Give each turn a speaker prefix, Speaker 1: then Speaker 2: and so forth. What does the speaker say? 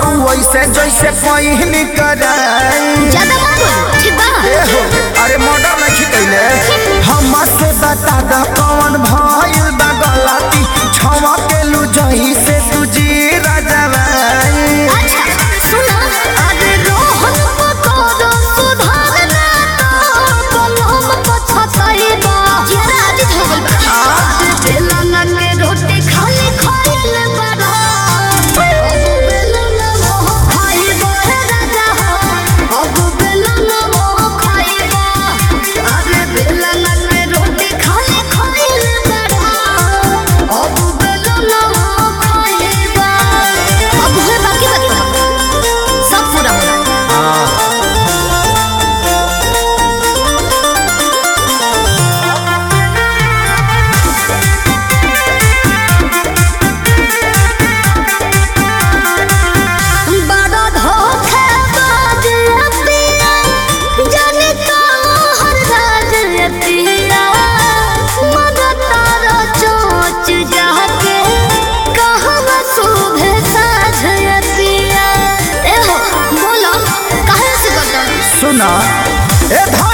Speaker 1: वैसे जैसे पहिन कराई
Speaker 2: ज्यादा मत बोलो ठीक बा
Speaker 1: ए हो अरे मर्डर नहीं कैले हमसे बता द कौन भइल बा गलती छवा के लू जही से तुझी राजवाई
Speaker 2: अच्छा सुना अरे रोहन पकोड़ो सुधारना तो कलम पछताई बा जरा आदित हो गइल बा आज बेलना के रोटी खाली खाइल बड़ा अब बेलना मोह खाई बा राजा हो अब बेलना मोह खाई बा अरे बेलना के रोटी खाली खाइल बड़ा अब बेलना मोह खाई बा अब है बाकी बात सब पूरा होना बड़ा धोखेबाज पिया, जाने कहाँ राज पिया। मगर तारा चोंच जाके, कहवा शोभे साझ पिया। ए हो, बोलो, काहे से करता?
Speaker 1: सुना ए धन